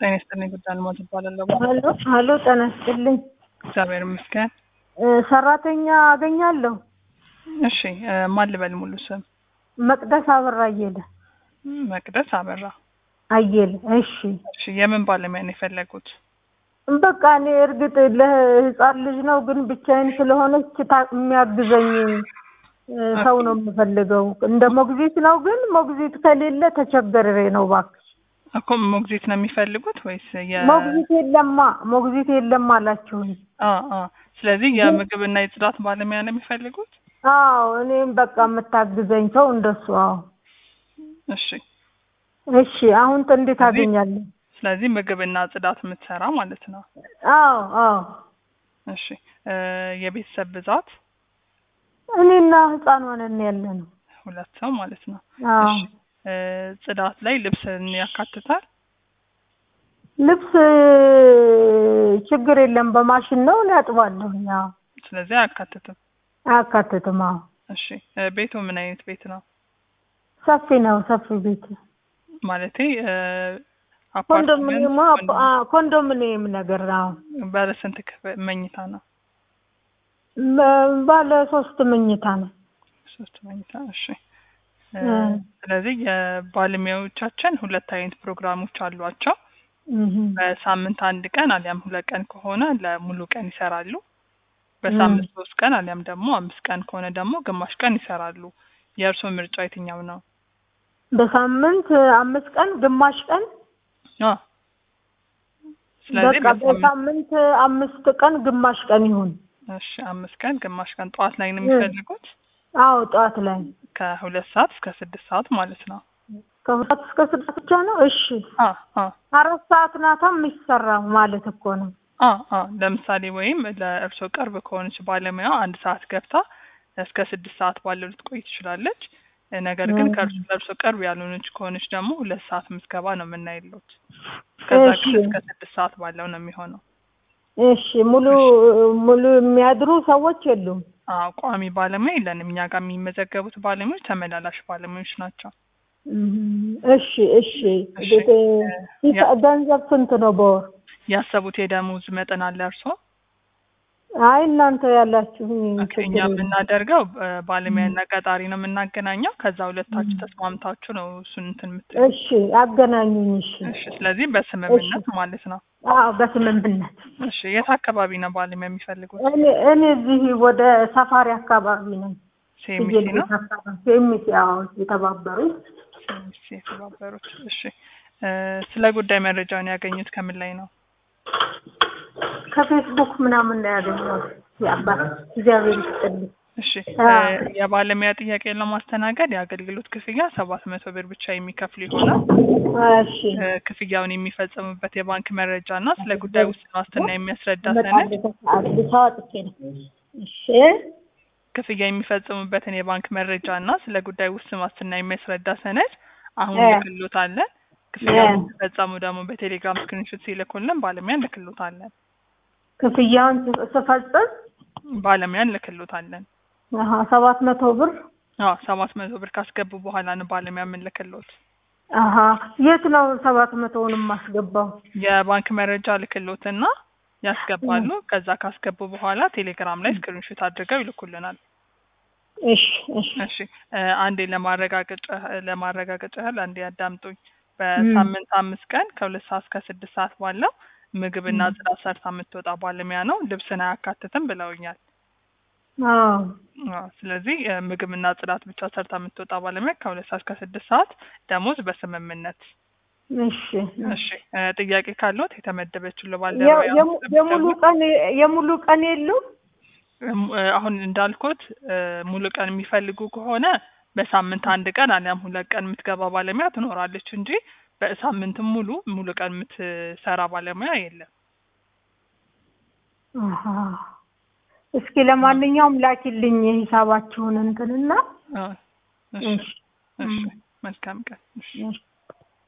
ጤና ይስጥልኝ ጉዳይ አልማዝ እባላለሁ። ሀሎ ሀሎ፣ ጤና ይስጥልኝ። እግዚአብሔር ይመስገን። እ ሰራተኛ አገኛለሁ። እሺ እ ማን ልበል ሙሉ ስም? መቅደስ አበራ አየለ መቅደስ አበራ። አየለ። እሺ እሺ የምን ባለሙያ ነው የፈለጉት? በቃ እኔ እርግጥ ለህፃን ልጅ ነው፣ ግን ብቻዬን ስለሆነች ታ- የሚያግዘኝ እ ሰው ነው የምፈልገው። እንደ ሞግዚት ነው፣ ግን ሞግዚት ከሌለ ተቸገሬ ነው። እባክሽ እኮ ሞግዚት ነው የሚፈልጉት ወይስ የ ሞግዚት የለማ ሞግዚት የለም አላችሁኝ። አ አ ስለዚህ የምግብና የጽዳት ባለሙያ ነው የሚፈልጉት? አዎ እኔም በቃ የምታግዘኝ ሰው እንደሱ። አዎ እሺ እሺ። አሁን እንዴት አገኛለሁ? ስለዚህ ምግብና ጽዳት የምትሰራ ማለት ነው። አዎ አዎ። እሺ እ የቤተሰብ ብዛት እኔና ህፃኗ ነን ያለ ነው። ሁለት ሰው ማለት ነው። አዎ እሺ እ ጽዳት ላይ ልብስን ያካትታል? ልብስ ችግር የለም በማሽን ነው እኔ አጥባለሁ። አዎ ስለዚህ አያካትትም። አያካትትም። አዎ እሺ እ ቤቱ ምን አይነት ቤት ነው? ሰፊ ነው፣ ሰፊ ቤት ማለቴ እ ኮንዶሚኒየም አፓርትመንት አ- ኮንዶሚኒየም ነገር ነው። ባለ ስንት ክፍል መኝታ ነው? በ- ባለ ሶስት መኝታ ነው። ሶስት መኝታ። እሺ እ እ ስለዚህ የባለሙያዎቻችን ሁለት አይነት ፕሮግራሞች አሏቸው። እህ በሳምንት አንድ ቀን አሊያም ሁለት ቀን ከሆነ ለሙሉ ቀን ይሰራሉ። በሳምንት ሶስት ቀን አሊያም ደግሞ አምስት ቀን ከሆነ ደግሞ ግማሽ ቀን ይሰራሉ። የእርስዎ ምርጫ የትኛው ነው? በሳምንት አምስት ቀን ግማሽ ቀን አ ስለዚህ በቃ በሳምንት በሳምንት አምስት ቀን ግማሽ ቀን ይሁን። እሺ አምስት ቀን ግማሽ ቀን ጠዋት ላይ ነው የሚፈልጉት? አዎ ጠዋት ላይ ከሁለት ሰዓት እስከ ስድስት ሰዓት ማለት ነው። ከሁለት እስከ ስድስት ብቻ ነው። እሺ አ አ አራት ሰዓት ናታ የሚሰራው ማለት እኮ ነው። አ አ ለምሳሌ ወይም ለእርስዎ ቅርብ ከሆነች ባለሙያ አንድ ሰዓት ገብታ እስከ ስድስት ሰዓት ባለው ልትቆይ ትችላለች። ነገር ግን እ ከእርሱ ለእርስዎ ቅርብ ያልሆነች ከሆነች ደግሞ ሁለት ሰዓት ምዝገባ ነው የምናይለት። ከዛ እሺ ግን እስከ ስድስት ሰዓት ባለው ነው የሚሆነው። እሺ ሙሉ ሙሉ የሚያድሩ ሰዎች የሉም። አዎ ቋሚ ባለሙያ የለንም። እኛ ጋር የሚመዘገቡት ባለሙያዎች ተመላላሽ ባለሙያዎች ናቸው። እም፣ እሺ እሺ እሺ እ- እ ያ- ገንዘብ ስንት ነው በወር? ያሰቡት የደሞዝ መጠን አለ እርስዎ? አይ እናንተ ያላችሁ ኦኬ፣ ችግር እኛ የለም። የምናደርገው እ ባለሙያና ቀጣሪ ነው የምናገናኘው። ከዛ ሁለታችሁ ተስማምታችሁ ነው እሱን እንትን የምትሉ። እሺ አገናኙኝ። እሺ እሺ፣ ስለዚህ በስምምነት ማለት ነው። አዎ በስምምነት። እሺ፣ የት አካባቢ ነው ባለሙያ የሚፈልጉት? እኔ እኔ እዚህ ወደ ሰፋሪ አካባቢ ነኝ። ሴሚሲ ፍየል ነው ቤት አካባቢ ሴሚሲ። አዎ የተባበሩት ሴሚሲ የተባበሩት። እሺ፣ እ ስለ ጉዳይ መረጃውን ያገኙት ከምን ላይ ነው? ከፌስቡክ ምናምን ነው ያገኘሁት። የአባት እግዚአብሔር ይስጥልኝ። እሺ አ እ የባለሙያ ጥያቄ ለማስተናገድ የአገልግሎት ክፍያ ሰባት መቶ ብር ብቻ የሚከፍሉ ይሆናል። እሺ እ ክፍያውን የሚፈጽሙበት የባንክ መረጃ እና ስለ ጉዳይ ውስን ዋስትና የሚያስረዳ ሰነድ እመጣለሁ ከሰዓት አውጥቼ ነው። እሺ ክፍያ የሚፈጽሙበትን የባንክ መረጃ እና ስለ ጉዳይ ውስን ዋስትና የሚያስረዳ ሰነድ አሁን እ ልክሎታለን። ክፍያውን እ ሲፈጸሙ ደግሞ በቴሌግራም ስክሪንሾት ሲልኩልን ባለሙያ እንልክሎታለን። ክፍያውን ስ- ስፈጽም ባለሙያ እንልክሎታለን። አሀ ሰባት መቶ ብር አዎ ሰባት መቶ ብር ካስገቡ በኋላ ነው ባለሙያ የምንልክሎት። አሀ የት ነው ሰባት መቶውን የማስገባው? የባንክ መረጃ ልክሎትና ያስገባሉ። ከዛ ካስገቡ በኋላ ቴሌግራም ላይ ስክሪንሾት አድርገው ይልኩልናል። እሺ እሺ እሺ እ አንዴ ለማረጋገጫ ለማረጋገጫ ያህል አንዴ ያዳምጡኝ። እም በሳምንት አምስት ቀን ከሁለት ሰዓት እስከ ስድስት ሰዓት ባለው ምግብና እም ጽዳት ሰርታ የምትወጣ ባለሙያ ነው። ልብስን አያካትትም ብለውኛል። አዎ አዎ፣ ስለዚህ እ ምግብና ጽዳት ብቻ ሰርታ የምትወጣ ባለሙያ ከሁለት ሰዓት እስከ ስድስት ሰዓት ደሞዝ በስምምነት። እሺ እሺ እ ጥያቄ ካለዎት የተመደበችው የ- ለባልደረባ የሙ- የሙሉ ቀን የሙሉ ቀን የሉም? አሁን እንዳልኩት እ ሙሉ ቀን የሚፈልጉ ከሆነ በሳምንት አንድ ቀን አሊያም ሁለት ቀን የምትገባ ባለሙያ ትኖራለች እንጂ በሳምንትም ሙሉ ሙሉ ቀን የምትሰራ ባለሙያ የለም። አሀ እስኪ ለማንኛውም ላኪልኝ የሂሳባችሁን እንትንና አ፣ እሺ እሺ እሺ እም፣ መልካም ቀን። እሺ እሺ